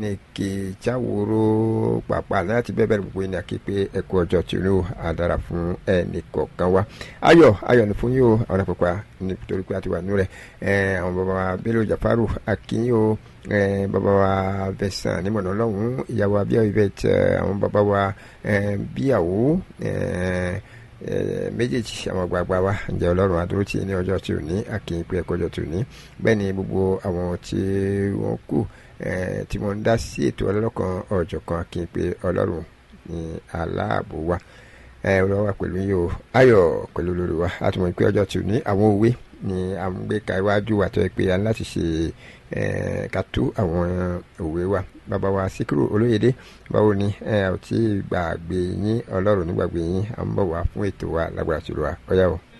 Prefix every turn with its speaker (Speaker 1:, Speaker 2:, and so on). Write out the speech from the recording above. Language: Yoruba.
Speaker 1: nìkè jáwòrò pàpà láti bẹ́ẹ̀ bẹ́ẹ̀ gbogbo ènìyàn kí pé ẹ̀kú ọjọ́ tí ó àdára fún ẹnì kọ̀ọ̀kan wa ayọ̀ ayọ̀ ní fún yín o àwọn àpapà nítorí pé a ti wà nínú rẹ̀ àwọn bàbá wa Bello Jafaru akínyìn o bàbá wa Vincent nímọ̀nà ọlọ́run ìyàwó abíyá ibẹ̀ àwọn bàbá wa bíyàwó méjèèjì àwọn àgbààgbà wa ǹjẹ́ ọlọ́run adúró tí ní ọjọ́ tí ò ní akínyìn pé ẹ̀kọ́ ọjọ́ tí ò ní bẹ́ẹ̀ ni gbogbo àwọn tí wọ́n kù tí wọ́n ń dá sí ètò ọlọ́kan ọ̀jọ̀kan akínyìn pé ọlọ́run ní aláàbò wa ọlọ́wọ́ wa pẹ̀lú yìí o ayọ̀ pẹ̀lú lórí wa a ti mọ̀ pé ọjọ́ tí ò ní àwọn òwe ni à ń gbé ka iwájú wa tó yẹ pé a ní láti ṣe ká tú àwọn òwe wa bàbá wa síkírù olóyèdè báwo ni ẹ ò tí gbàgbé yín ọlọ́run nígbàgbé yín à ń bọ̀ wá fún ètò wa lágbára tìlú wa ọ̀yá o.